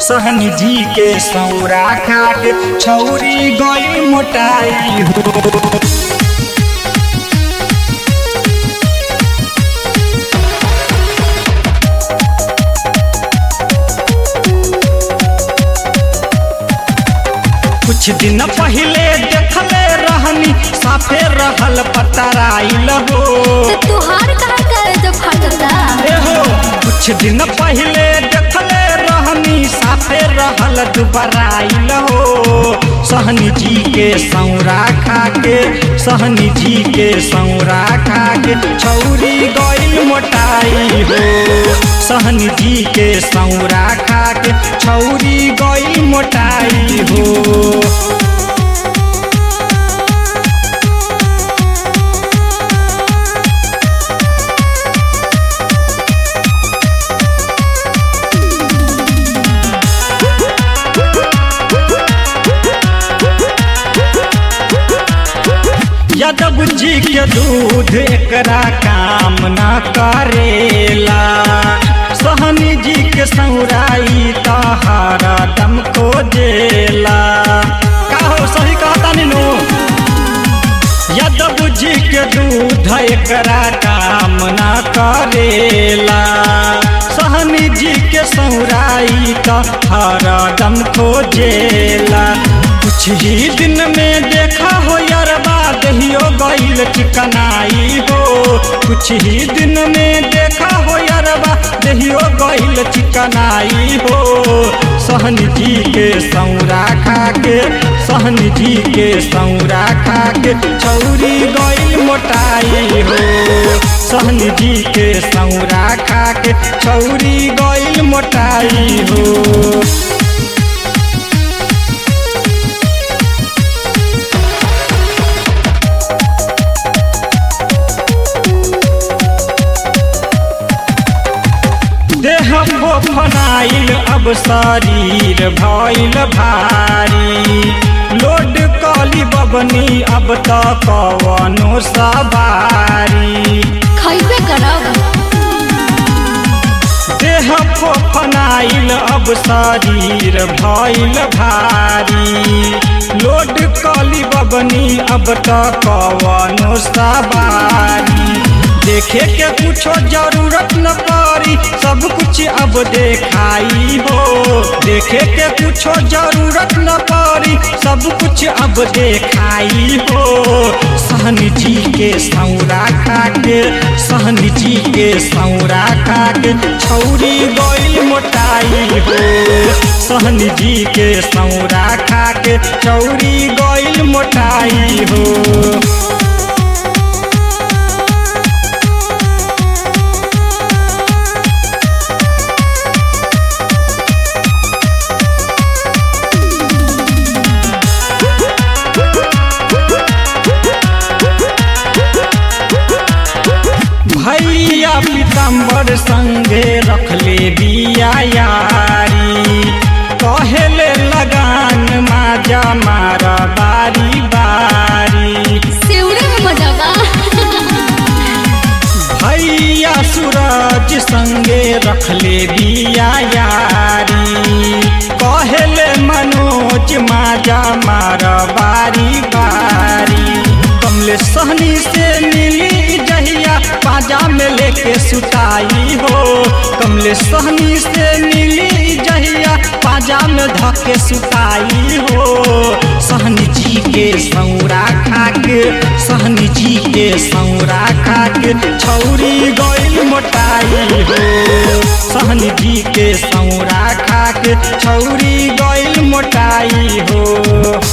सहन जी के सौरा खा के छौरी गई मोटाई हो कुछ दिन पहले देखले रहनी साफे रहल पतराइल हो तो तुहार कहाँ करे जो फटता ए हो कुछ दिन पहले देखले रहनी साफे रहल दुबराइल हो सहनी जी के सौरा खा के सहनी जी के सौरा खा के छौरी गइल मोटाई हो सहनी जी के सौरा खा के छौरी गइल मोटाई हो यादव जी के दूध एकरा काम न करेला सहनी जी के सौराई तहारा दम खोजेला का हो सही कहता नीनू यादव जी के दूध एकरा काम न करेला सहनी जी के सौराई तहारा दम खोजेला कुछ ही दिन में देखा हो यारबा दहियो गईल चिकनाई हो कुछ ही दिन में देखा हो यारबा दहियो गईल चिकनाई हो सहन जी के सौरा खा के सहन जी के सौरा खा के छौरी गईल मोटाई हो सहन जी के सौरा खा के छौरी गईल मोटाई हो देह फोफनाइल अब शरीर भइल भारी लोड कली बबनी अब त कवनो सवारी खैबे करब देह फोफनाइल अब शरीर भइल भारी लोड कली बबनी अब त कवनो सवारी देखे के कुछो जरूरत न पड़ी सब कुछ अब देखाई हो देखे के कुछो जरूरत न पड़ी सब कुछ अब देखाई हो सहन जी के सौरा खा के सहन जी के सौरा खा के छौरी गइल मोटाई हो सहन जी के सौरा खा के छौरी गइल मोटाई हो भैया पीताम्बर संगे रखले बिया यारी कहेले लगान माजा मार बारी बारी सेउरे में मजाबा भैया सूरज संगे रखले बिया यारी कहेले मनोज माजा मार बारी बारी कमले सहनी से मिली जहिया पाजा में लेके सुताई हो कमले सहनी से मिली जहिया पाजा में धके सुताई हो सहनी जी के सौरा खा के सहनी जी के सौरा खा के छौरी गइल मोटाई हो सहनी जी के सौरा खा के छौरी गइल मोटाई हो